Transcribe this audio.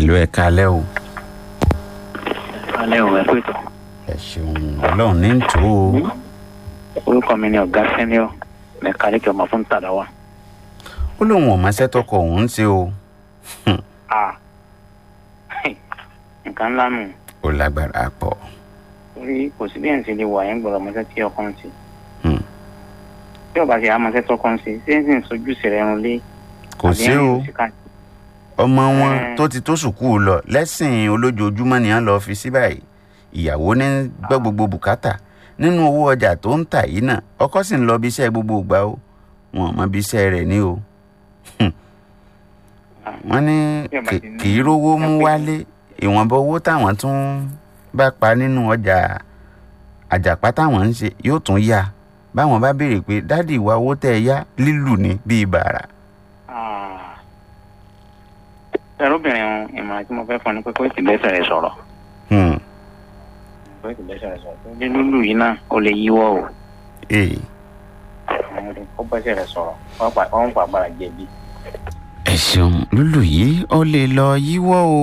ẹ̀lú ẹ̀ka alẹ́ o alẹ́ òun ẹ̀ pé tó. ẹ ṣeun ọlọ́run ní tò ó orúkọ mi ni ọ̀gá sẹ́niọ̀ mẹkáníkì ọmọ fún tàdáwà. ó lóun ò mọṣẹ́ tọkọ òun ń ṣe o a nǹkan ńlá nù ó lágbára pọ̀ orí kò sí bí ẹ̀ ń ṣe lè wà yẹn gbọ́dọ̀ mọ́ṣẹ́ tí ọkọ ń ṣe. Hmm. tí ọba ṣe àmọ́ṣẹ́ tọkọ ń ṣe ṣé ń sì ń sojú sẹ̀rẹ̀ ẹ̀rùn lé. kò sí o ọmọ wọn Eh. tó ti tó sùkúù lọ lẹ́sìn olójoojúmọ́ ni wọ́n lọ́ọ́ fi sí báyìí ìyàwó ní gbọ́ gbogbo bùkátà nínú owó ọjà tó ń tà yìí náà ọkọ sì ń lọ bí iṣẹ́ gbogbo ìgbà o wọn ò mọ bí iṣẹ́ rẹ̀ ní o wọ́n ní Bí ọba kì- ti ní- kì í rówó mú wálé ìwọ̀nba owó táwọn tún bá pa nínú ọjà àjàpá táwọn ń ṣe yóò tún yá báwọn bá béèrè pé dádì ìwà owó tẹ́ ẹ yá lílù ní bíi bàrà ẹrúbìnrin ọ̀hún ìmọ̀ràn tí mo fẹ́ fún ni pé kó ètò ìbẹ́sẹ̀ rẹ̀ sọ̀rọ̀ Hmm. kó ètò ìbẹ́sẹ̀ rẹ̀ sọ̀rọ̀ tó dé lúlù yìí náà ó lè yíwọ́ o Ee. kó bẹ́sẹ̀ rẹ̀ sọ̀rọ̀ wọ́n pa àgbàrá jẹ̀bi. ẹ ṣeun lúlù yìí ó lè lọ yíwọ́ o